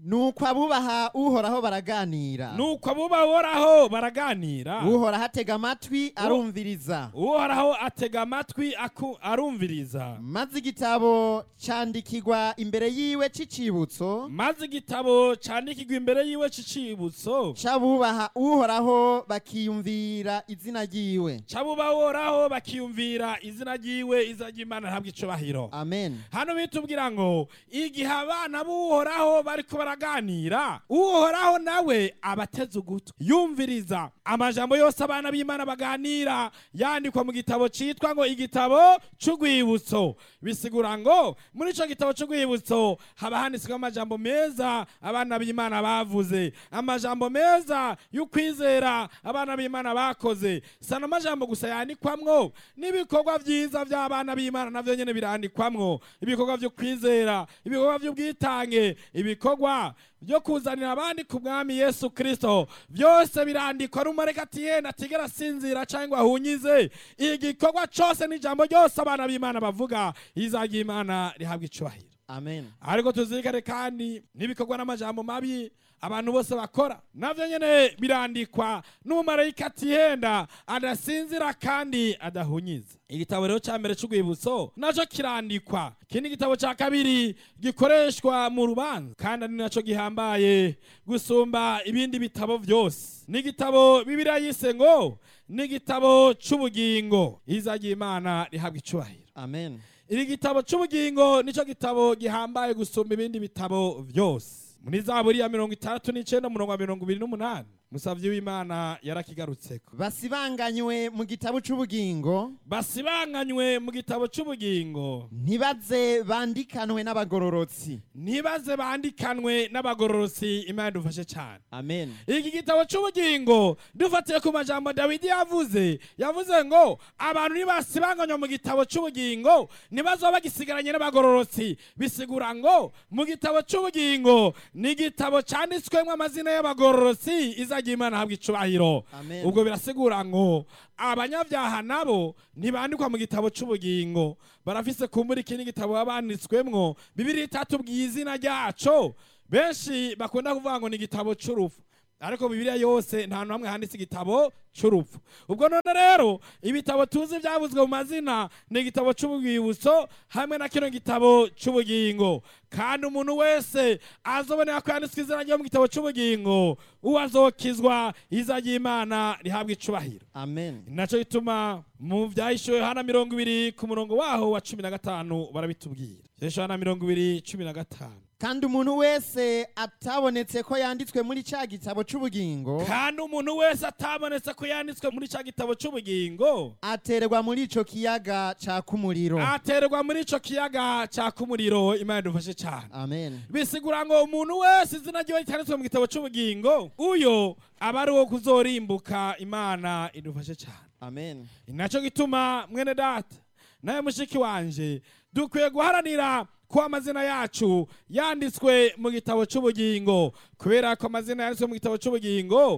nuko abubaha uhoraho baraganira nuko abubahoraho baraganira uhoraho atega amatwi arumviriza uhoraho atega amatwi aku- arumviriza maze igitabo candikirwa imbere yiwe c'icibutso maze igitabo candikirwa imbere yiwe c'icibutso c'abubaha uhoraho bakiyumvira izina ryiwe c'abubahoraho bakiyumvira izina ryiwe izina ry'imana ntabwo icubahiro amen hano bitubwira ngo igihe abana b'uhoraho bariko baraganira uhoraho nawe abateze ugutwi yumviriza amajambo yose abana b'imana baganira yandikwa mu gitabo citwa ngo igitabo c'urwibutso bisigura ngo muri ico gitabo c'urwibutso haba handitsweho amajambo meza abana b'imana bavuze amajambo meza y'ukwizera abana b'imana bakoze sana amajambo gusa yandikwamwo n'ibikorwa vyiza vy'abana b'imana navyo nyene birandikwamwo ibikorwa vyo kwizera ibikorwa vy'ubwitange ibikorwa byo kuzanira abandi ku mwami yesu kristo byose birandikwa n'umureka ati yenda atigera asinzira cyangwa ahunyize igikorwa cose n'ijambo ryose abana b'imana bavuga izajya imana rihabwa icubahiro amen ariko tuzirikane kandi n'ibikorwa n'amajambo mabi abantu bose bakora navyo nyene birandikwa n'umumarayika atihenda adasinzira kandi adahunyiza igitabo rero ca mbere c'urwibutso naco kirandikwa ikindi gitabo ca kabiri gikoreshwa mu rubanza kandi ari naco gihambaye gusumba ibindi bitabo vyose n'igitabo bibiliya yise ngo n'igitabo c'ubugingo izajya imana rihabwa icubahiro amen iri gitabo c'ubugingo nico gitabo gihambaye gusumba ibindi bitabo vyose muri zaburi ya mirongo itandatu n'icenda umurongo wa mirongo ibiri n'umunani musavyi w'imana yarakigarutseko basibanganywe mu gitabo c'ubugingo basibanganywe mu gitabo c'ubugingo ntibaze bandikanwe n'abagororotsi ntibaze bandikanwe n'abagororosi imana dufashe cane amen iki gitabo c'ubugingo dufatiye ku majambo dawidi yavuze yavuze ngo abantu nibasibanganywa mu gitabo c'ubugingo ntibazoba bagisigaranye n'abagororotsi bisigura ngo mu gitabo c'ubugingo ni igitabo canditswemwo amazina y'abagororotsi izajya imana habwa icubahiro Amen. ubwo birasigura ngo abanyabyaha nabo ntibandikwa mu gitabo c'ubugingo barafise kumbura ikindi gitabo baba banditswemwo bibiri itatubwiye izina ryaco benshi bakunda kuvuga ngo ni igitabo c'urupfu ariko bibiliya yose nta hantu hamwe handitse igitabo c'urupfu ubwo none rero ibitabo tuzi byavuzwe mu mazina ni igitabo c'ubwibutso hamwe na kino gitabo c'ubugingo kandi umuntu wese azobonera ko yanditswe izina ryo mu gitabo c'ubugingo uwo azokizwa iza ry'imana rihabwa icubahiro amen naco gituma mu vyahishuwe hana mirongo ibiri ku murongo waho wa cumi na gatanu barabitubwira vyahishuwe hana mirongo ibiri cumi na gatanu kandi umuntu wese atabonetse ko yanditswe muri ca gitabo c'ubugingo kandi umuntu wese atabonetse ko yanditswe muri ca gitabo c'ubugingo aterwa muri ico kiyaga caka umuriro aterwa muri ico kiyaga caka umuriro imana idufashe cane amen bisigura ngo umuntu wese izina ryiwe cyanditswe mu gitabo c'ubugingo uyo aba ari uwo kuzorimbuka imana idufashe cane amen naco gituma mwene data nawe mushiki wanje dukwiye guharanira ko amazina yacu yanditswe mu gitabo c'ubugingo kubera ko amazina yanditswe mu gitabo c'ubugingo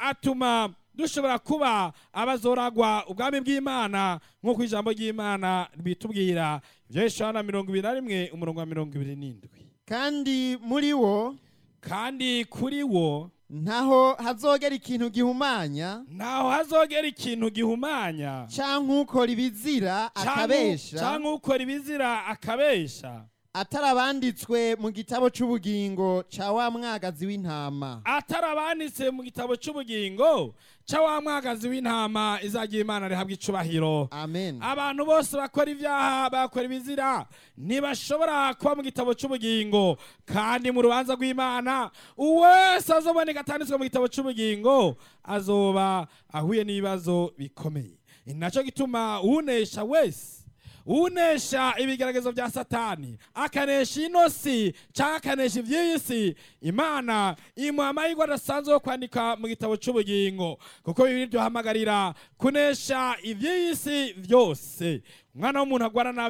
atuma dushobora kuba abazoragwa ubwami bw'imana nk'uko ijambo ry'imana bitubwira ivyo Yohana mirongo ibiri na rimwe umurongo wa mirongo ibiri n'indwi kandi muri wo kandi kuri wo ntaho hazogera ikintu gihumanya ntaho hazogera ikintu gihumanya canke ukora ibizira akabesha canke ukora ibizira akabesha atari abanditswe mu gitabo c'ubugingo ca wa mwagazi w'intama atari abanditse mu gitabo c'ubugingo ca wa mwagazi w'intama izagira imana rihabwa icubahiro amen abantu bose bakora ibyaha bakora ibizira ntibashobora kuba mu gitabo c'ubugingo kandi mu rubanza rw'imana uwese azoboneka atanditswe mu gitabo c'ubugingo azoba ahuye n'ibibazo bikomeye ni naco gituma uwunesha wese unesha ibigeragezo bya satani akanesha ino si cyangwa akanesha iby'iyi si imana imuha amahirwe adasanzwe yo kwandika mu gitabo cy'ubugingo kuko bibiri byohamagarira kunesha iby'iyi si byose umwana w'umuntu agwana navyo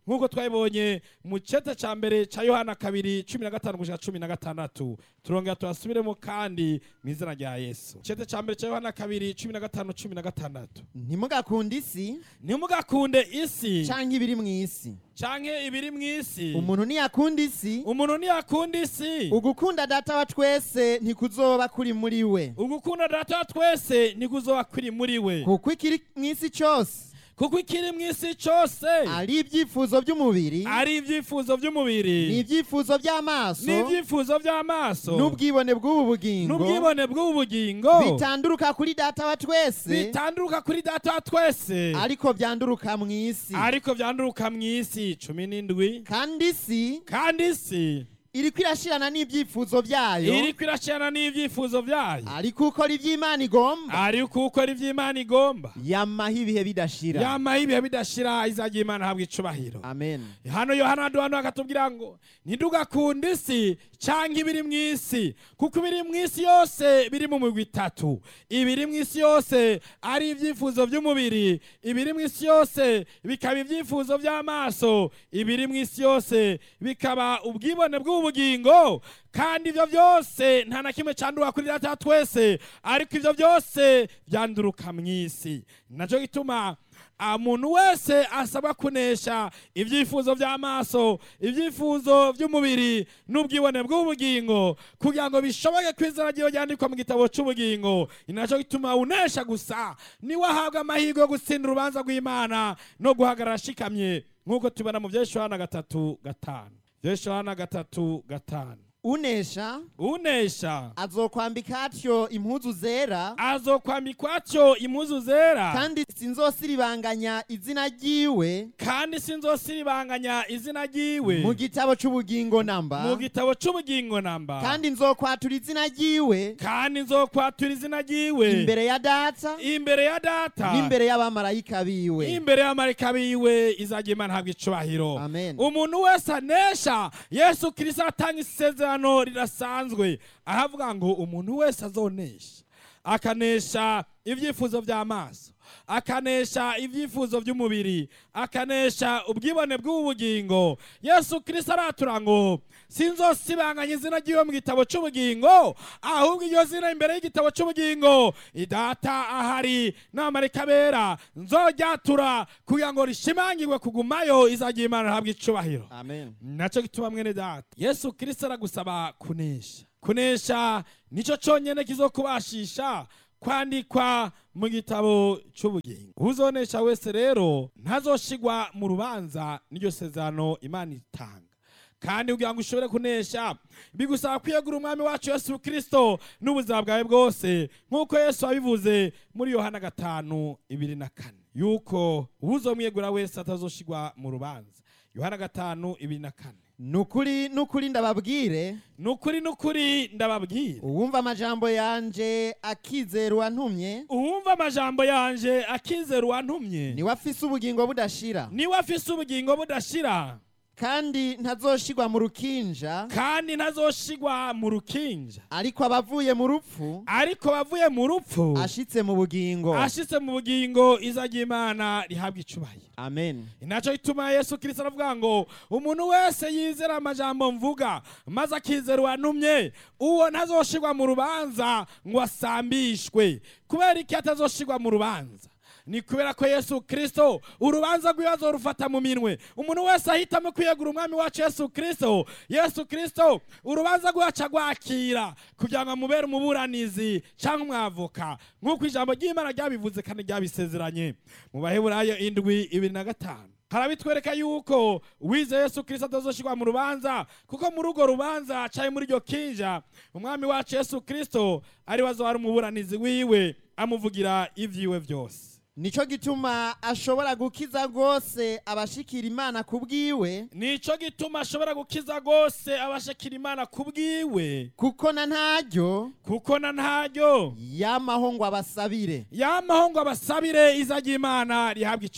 nk'uko twabibonye mu cete ca mbere ca yohana kabiri cumi na gatanu gushika cumi na gatandatu turongera turasubiremo kandi mu izina rya yesu cete ca mbere ca yohana kabiri cumi na gatanu cumi na gatandatu ntimugakunde isi ntimugakunde isi canke ibiri mu isi canke ibiri mu isi umuntu niyakunda isi umuntu ntiyakunda isi ugukunda data wa twese ntikuzoba kuri muri we ugukunda data wa twese ntikuzoba kuri muri we kuko ikiri mu isi cyose kuko ikiri mu isi cose ari ibyifuzo by'umubiri ari ibyifuzo by'umubiri n'ibyifuzo by'amaso n'ibyifuzo by'amaso n'ubwibone bw'ubu bugingo n'ubwibone bw'ubu bugingo bitanduruka kuri data wa twese bitanduruka kuri data wa twese ariko byanduruka mu isi ariko byanduruka mu isi cumi n'indwi kandi isi kandi isi iriko irashirana n'ibyifuzo byayo iriko irashirana n'ibyifuzo byayo ariko ukora iby'imana igomba ariko ukora ivy'imana igomba yamaho ibihe bidashira yamaho ibihe bidashira izagira imana habwa icubahiro amen hano yohana duhano akatubwira ngo ntidugakunde isi canke ibiri mu isi kuko ibiri mu isi yose biri mu migwi itatu ibiri mu isi yose ari ibyifuzo by'umubiri ibiri mu isi yose bikaba ibyifuzo by'amaso ibiri mu isi yose bikaba ubwibone bw'ubugingo kandi ibyo byose nta na kimwe cyanduka kuri data wa twese ariko ibyo byose byanduruka mu isi nacyo gituma umuntu wese asabwa kunesha ibyifuzo by'amaso ibyifuzo by'umubiri n'ubwibone bw'ubugingo kugira ngo bishoboke ko izina ryiwe ryandikwa mu gitabo cy'ubugingo ni nacyo gituma unesha gusa niwe ahabwa amahirwe yo gutsinda urubanza rw'imana no guhagarara ashikamye nk'uko tubona mu byesho hana gatatu gatanu byesho hana gatatu gatanu unesha unesha azokwambika atyo impuzu zera azokwambikwa atyo impuzu zera kandi sinzosiribanganya izina ryiwe kandi sinzosiribanganya izina ryiwe mu gitabo cy'ubugingo namba mu gitabo cy'ubugingo namba kandi nzokwatura izina ryiwe kandi nzokwatura izina ryiwe imbere ya data imbere ya data n'imbere y'abamarayika biwe imbere y'amarika biwe izagira imana habwa icubahiro Amen. umuntu wese anesha yesu kirisito atanga isezerano rirasanzwe ahavuga ngo umuntu wese azonesha akanesha ibyifuzo by'amaso akanesha ibyifuzo by'umubiri akanesha ubwibone bw'ubugingo yesu kirisito aratura ngo sinzosibanganya izina ry'iwe mu gitabo cy'ubugingo ahubwo iryo zina imbere y'igitabo cy'ubugingo idata ahari n'amarika bera nzoryatura kugira ngo rishimangirwe kugumayo izagira imana ihabwa icubahiro amen nacyo gituma mwene data yesu kirisito aragusaba kunesha kunesha nicyo cyonyine kizokubashisha kwandikwa mu gitabo cy'ubugingo uzonesha wese rero ntazoshigwa mu rubanza n'iryo sezerano imana itanga kandi kugira ngo ushobore kunesha bigusaba kwiyegura umwami wacu yesu kirisito n'ubuzima bwawe bwose nk'uko yesu yabivuze muri yohana gatanu ibiri na kane yuko uzomwiyegura wese atazoshigwa mu rubanza yohana gatanu ibiri na kane nukuri nukuri ndababwire nukuri nukuri ndababwira uwumva amajambo yanje akizera uwantumye uwumva amajambo yanje akizera uwantumye niwe afise ubugingo budashira niwe afise ubugingo budashira kandi ntazoshigwa mu rukinja kandi ntazoshigwa mu rukinja ariko abavuye mu rupfu ariko bavuye mu rupfu ashitse mu bugingo ashitse mu bugingo izagira imana rihabwa icubahiro amen inaco gituma yesu kirisito aravuga ngo umuntu wese yizera amajambo mvuga maze akizera uwantumye uwo ntazoshigwa mu rubanza ngo asambishwe kubera iki atazoshigwa mu rubanza ni kubera ko yesu kirisito urubanza rw'ibibazo rufata mu minwe umuntu wese ahitamo kwiyegura umwami wacu yesu kirisito yesu kirisito urubanza rwacu agwakira kugira ngo amubere umuburanizi cyangwa umwavoka nk'uko ijambo ry'imana ryabivuze kandi ryabisezeranye mu baheburayo indwi ibiri na gatanu harabitwereka yuko wize yesu kirisito atazoshirwa mu rubanza kuko muri urwo rubanza caye muri iryo kinja umwami wacu yesu kirisito ari we azohari umuburanizi wiwe amuvugira ivyiwe byose nico gituma ashobora gukiza rwose abashikira imana ku bwiwe nico gituma ashobora gukiza rwose abashakira imana ku bwiwe kuko na ntaryo kuko na ntaryo yamaho ngo abasabire yamaho ngo abasabire izagira imana rihabwa icubahiro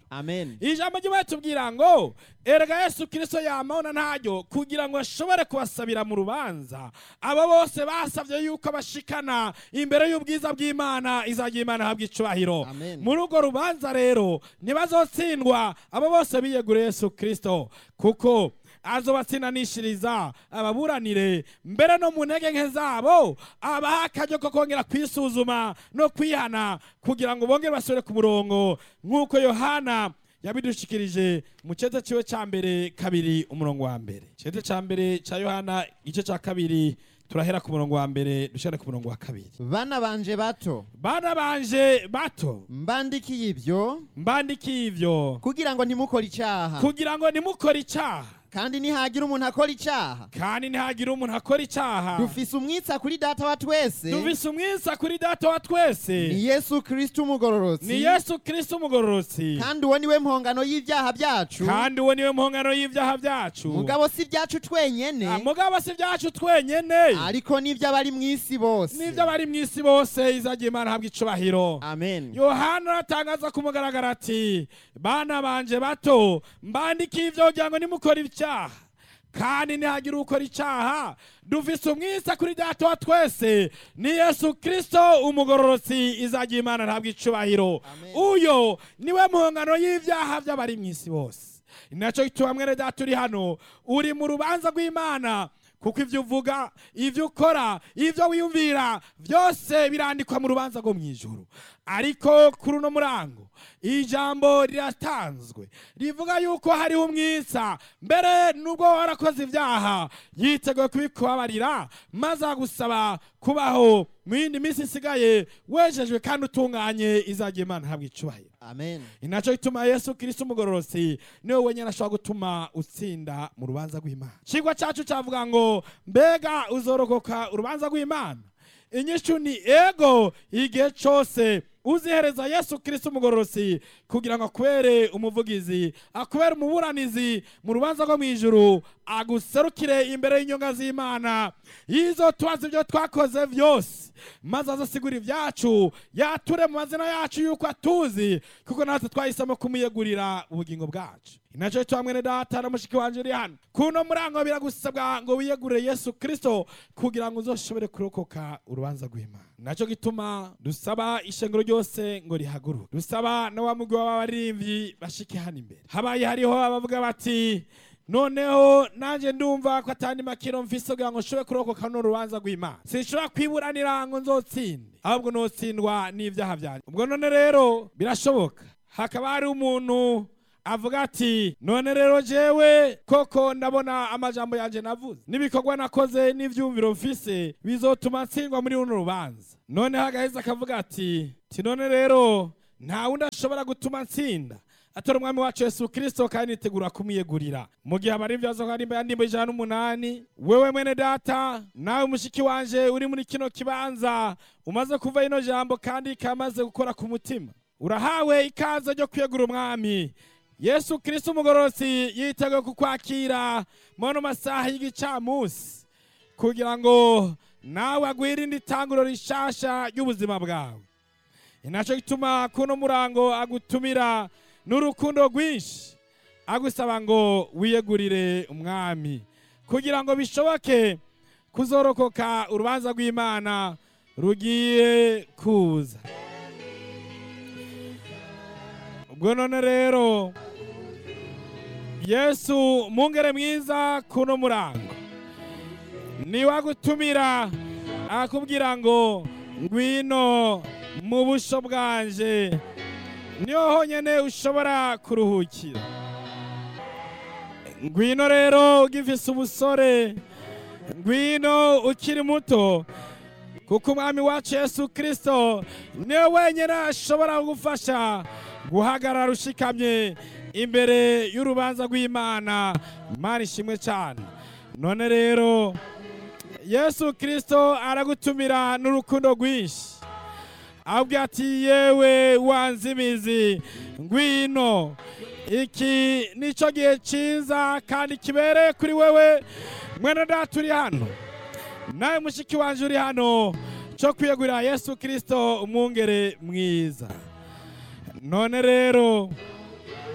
amen ijambo ry'imana tubwira ngo erega yesu kirisito yamabona ntaryo kugira ngo ashobore kubasabira mu rubanza abo bose basabye yuko bashikana imbere y'ubwiza bw'imana izajya imana habwa icubahiro Amen. muri urwo rubanza rero ntibazotsindwa abo bose biyeguriye yesu kirisito kuko azobatsindanishiriza ababuranire mbere no mu ntege nke zabo abaha akaryo ko kongera kwisuzuma no kwihana kugira ngo bongere basubire ku murongo nk'uko yohana yabidushikirije mu cyete ciwe ca mbere kabiri umurongo wa mbere cyete ca mbere ca yohana igice ca kabiri turahera ku murongo wa mbere dushare ku murongo wa kabiri bana banje bato bana banje bato mbandikiye ibyo mbandikiye ivyo kugira ngo ntimukore icyaha kugira ngo nimukore icaha kandi nihagira umuntu akora icyaha kandi ntihagire umuntu akora icaha dufise umwitsa kuri data wa twese dufise umwisa kuri data wa twese ni yesu kristo umugororotsi ni yesu kristo umugororotsi kandi uwo niwe mpongano y'ibyaha byacu kandi uwo niwe mpongano y'ivyaha vyacu mugabo si ibyacu twenyene Ah, mugabo si vyacu twenyene ariko n'iby'abari mu isi bose n'ivyo bari mw'isi bose izagiye imana habwa icubahiro amen yohana aratangaza ku mugaragaro ati bana banje bato mbandikiye ivyo kugira ngo nimukora icyaha kandi ntihagire ukora icyaha dufise umwisa kuri data wa twese ni yesu kristo umugororotsi izagiye imana ntabwo icubahiro Amen. uyo niwe mpongano y'ivyaha vy'abari mw'isi bose ninaco gituma mwene data uri hano uri mu rubanza rw'imana kuko ivyo uvuga ivyo ukora ivyo wiyumvira vyose birandikwa mu rubanza rwo mw'ijuru ariko kuri uno murango ijambo riratanzwe rivuga yuko hariho umwisa mbere nubwo warakoze ivyaha yiteguye kubikubabarira maze agusaba kubaho mu yindi minsi isigaye wejejwe kandi utunganye izagiye imana habwa icubahiro amen inaco gituma yesu kristo umugororosi niwe wenyine ashobora gutuma utsinda mu rubanza rw'imana cigwa cacu cavuga ngo mbega uzorokoka urubanza rw'imana inyishu ni ego igihe cose uzihereza yesu kristo umugororosi kugira ngo akubere umuvugizi akubere umuburanizi mu rubanza rwo mw'ijuru aguserukire imbere y'inyonga z'imana yizo tubaza ibyo twakoze vyose maze azasigura ibyacu yature mu mazina yacu yuko atuzi kuko natwe twahisemo kumuyegurira ubugingo bwacu inaco cyo hamwe ne data na mushiki wanje uri hano kuno murango biragusabwa ngo wiyegurire yesu kristo kugira ngo uzoshobore kurokoka urubanza rw'imana naco gituma dusaba ishengero ryose ngo rihaguruke dusaba na wa mugwi w'abaririmbyi bashike hano imbere habaye hariho abavuga bati noneho nanjye ndumva ko atandi makiro mfise kugira ngo nshobore kurokoka no rubanza rw'imana sinshobora kwiburanira ngo nzotsinde ahubwo notsindwa n'ivyaha vyanjye ubwo none rero birashoboka hakaba hari umuntu avuga ati none rero jewe koko ndabona amajambo yanje navuze n'ibikorwa nakoze n'ivyumviro mfise bizotuma ntsindwa muri runo rubanza noneho agaheza akavuga ati ti none rero nta wundi ashobora gutuma ntsinda atora umwami wacu yesu kirisito kandi nitegura kumwiyegurira mu gihe abari ibyazo nka nimba yandimba ijana n'umunani wewe mwene data nawe mushiki wanje uri muri kino kibanza umaze kuva ino jambo kandi kamaze gukora ku mutima urahawe ikaze ryo kwiyegura umwami yesu kirisito umugororotsi yiteguye kukwakira mu masaha y'igicamunsi kugira ngo nawe agwirinde itanguro rishasha ry'ubuzima bwawe inaco gituma kuno murango agutumira n'urukundo rwinshi agusaba ngo wiyegurire umwami kugira ngo bishoboke kuzorokoka urubanza rw'imana rugiye kuza ubwo none rero yesu mungere mwiza kuno murango niwe agutumira akubwira ngo ngwino mu busho bwanje niho honyine ushobora kuruhukira ngwino rero ugifise ubusore ngwino ukiri muto kuko umwami wacu yesu kirisito niwe wenyine ashobora kugufasha guhagarara ushikamye imbere y'urubanza rw'imana imana ishimwe cyane none rero yesu kirisito aragutumira n'urukundo rwinshi ahubwo ati yewe wanze imizi ngwino iki nicyo gihe cyiza kandi kibereye kuri wewe mwene data uri hano nawe mushiki wanje uri hano cyo kwiyegurira yesu kirisito umwungere mwiza none rero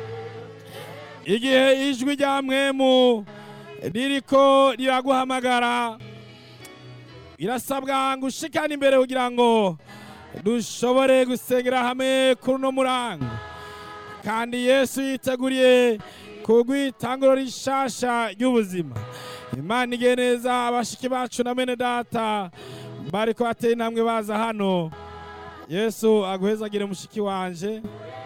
igihe ijwi rya mwemu ririko riraguhamagara birasabwa ngo ushikane imbere kugira ngo dushobore gusengera hamwe kuri uno murango kandi yesu yiteguriye kugwitanguro rishasha ry'ubuzima imana igihe neza abashiki bacu na mene data bariko bateye intambwe baza hano yesu aguhezagire mushiki wanje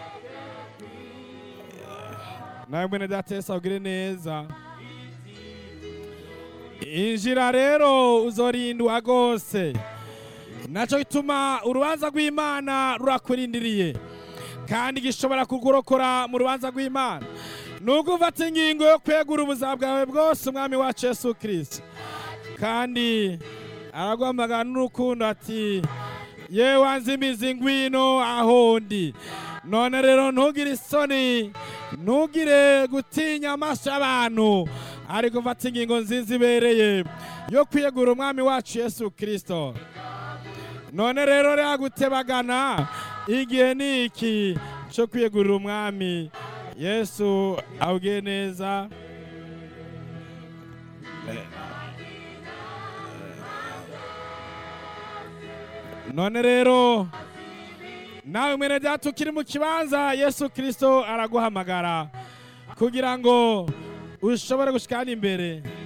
nawe mwene data yesu agire neza injira rero uzorindwa rwose nacyo gituma urubanza rw'imana rurakurindiriye kandi gishobora kukurokora mu rubanza rw'imana nubwo ufata ingingo yo kwegura ubuzima bwawe bwose umwami wacu yesu kirisito kandi araguhamagara n'urukundo ati yewe wanze imizi ngwino aho ndi none rero ntugire isoni ntugire gutinya amaso y'abantu ariko mfata ingingo nziza ibereye yo kwiyegura umwami wacu yesu kirisito none rero rero gutebagana igihe ni iki cyo kwiyegurira umwami yesu awugiye neza none rero nawe mwene data ukiri mu kibanza yesu kirisito araguhamagara kugira ngo ushobore gushikana imbere